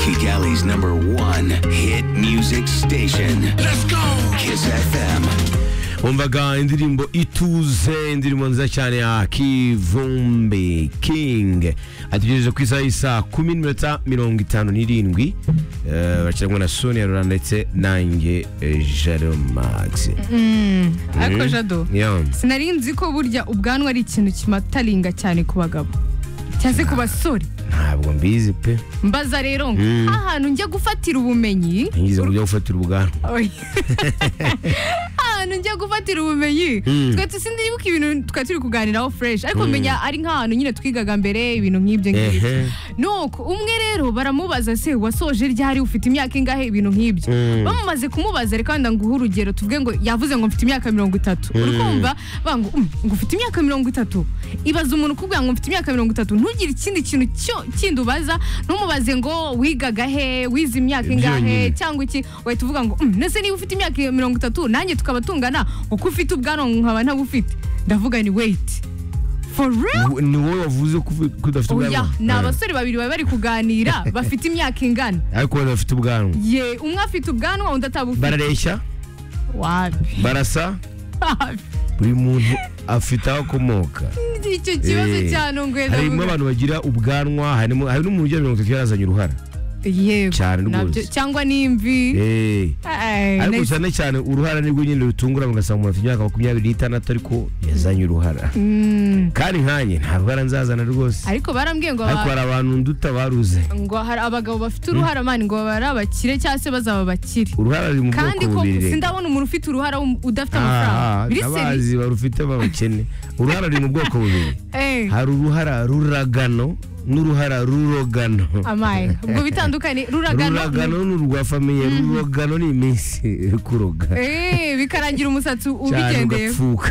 Kigali's number one hit music station. Let's go! Kiss FM. umvaga indirimbo ituze indirimbo nziza cyane ya kivumbi kingi ategereje ku isaha y'isa kumi n'iminota mirongo itanu n'irindwi Eh, bakiranwa na sonia rura ndetse nanjye eh, jaro magisi ariko jado Yeah. sinari nzi ko burya ubwanwa ari ikintu kimataringa cyane ku bagabo cyangwa se ku basore ntabwo mbizi pe mbaza rero ngo ahantu njya gufatira ubumenyi ngize mu byo gufatira ubwanwa Oya. ahantu njya gufatira ubumenyi twe tusindibuka ibintu twari turi kuganiraho fresh ariko menya ari nk'ahantu nyine twigaga mbere ibintu nk'ibyo ngibyo Ehe. nuko umwe rero baramubaza se wasoje ryari ufite imyaka ingahe ibintu nk'ibyo bamaze kumubaza reka wenda nguhe urugero tuvuge ngo yavuze ngo mfite imyaka mirongo itatu uri kumva bavuga ngo "Um, ngo ufite imyaka mirongo itatu ibaze umuntu ukubwira ngo mfite imyaka mirongo itatu ntugire ikindi kintu cyo- kindi ubaza ntumubaze ngo wigaga he wize imyaka ingahe Byonyine. cyangwa iki wahita uvuga ngo "Mm, nese niba ufite imyaka mirongo itatu nanjye tukaba tungana uko ufite ubwanwa nkaba ntabufite ndavuga ni wait for real Ni- ni wowe wavuze ko ufi- ko udafite oya ubwanwa ni Eh. abasore babiri baba bari kuganira bafite imyaka ingana ariko wowe udafite ubwanwa ye umwe afite ubwanwa undi atabufite barareshya wapi barasa wapi buri muntu afite aho akomoka icyo kibazo Eh, cyane ungweza harimo vuga. abantu bagira ubwanwa harimo hari n'umuntu ugira mirongo itatu yarazanye uruhara yego Cyane nabyo rwose. cyangwa n'imvi Eh, Eh, ariko nice. cyane cyane uruhara nirwo nyine rutungura ugasanga umuntu afite imyaka makumyabiri n'itandatu ariko yazanye uruhara kandi nkanjye nta ruhara nzazana rwose ariko barambwiye ngo ariko aba- hari abantu nduta baruze ngo hari abagabo bafite uruhara mani ngo bari abakire cyangwa se bazaba bakire uruhara ruri mu bwoko kandi ko bubiri reka. sindabona umuntu ufite uruhara wum- udafite Ah, amafaranga biri seri ndabazi barufite babakene uruhara ruri mu bwoko bubiri Eh, hari uruhara ruragano n'uruhara rurogano amaye ubwo bitandukanye ruragano ruragano ni urwa famiye rurogano ni iminsi yo kuroga Eh, bikarangira umusatsi cyane ubigendeye ugapfuka